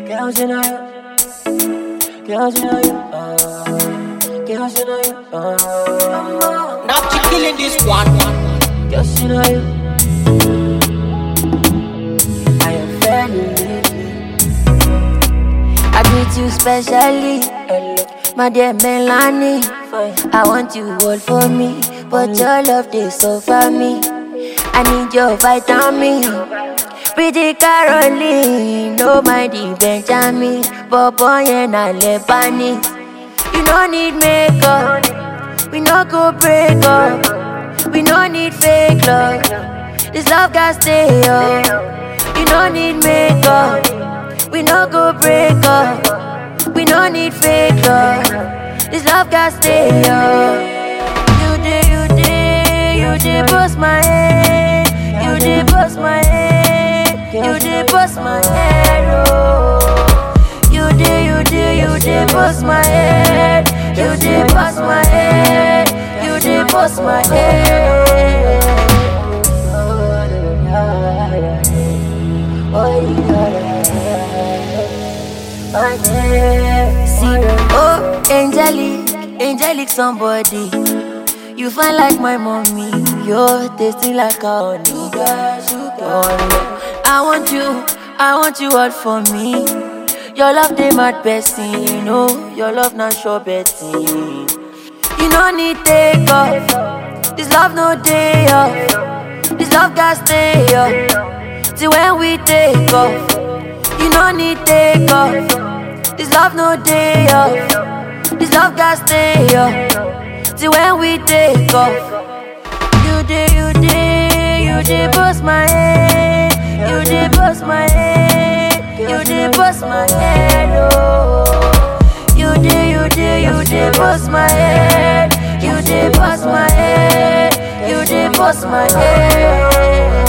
Girls in a Girls in a Girls in a Now she killing this one. Girls in a I am family I greet you specially, Hello my dear Melanie. Fine I want you all for me, but your love they suffer me. I need your vitamin. Pretty Caroline, no mind Benjamin, but boy and I Lebanese. You no need makeup, we no go break up. We no need fake love, this love got stay up. You no need makeup, we no go break up. We no need fake love, this love got stay up. You did, you did, you did bust my head. You did bust my head. You did bust my head. Oh. You did, you did, you did bust my head. You did bust my head. You did bust my head. See, oh, angelic, angelic somebody. You fine like my mommy, you're tasting like a honey. Oh, I want you, I want you all for me. Your love they mad person, you know. Your love not sure betting. You no need take off. This love no day off. This love got stay up. Till when we take off. You no need take off. This love no day off. This love got stay up. Till when we take off. You did, you did, you did bust my head. You did bust my head. You did bust my head. Oh. You did, you did, you did bust my head. You did bust my head. You did bust my head.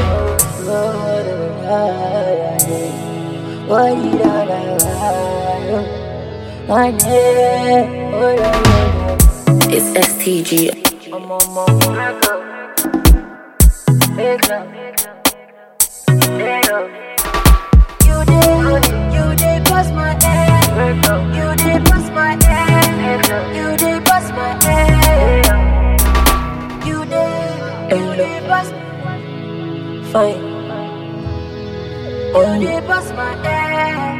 It's STG. You did, you did bust my head. You did bust my head. You did bust my head. You did, you did bust, Fine you did bust my head.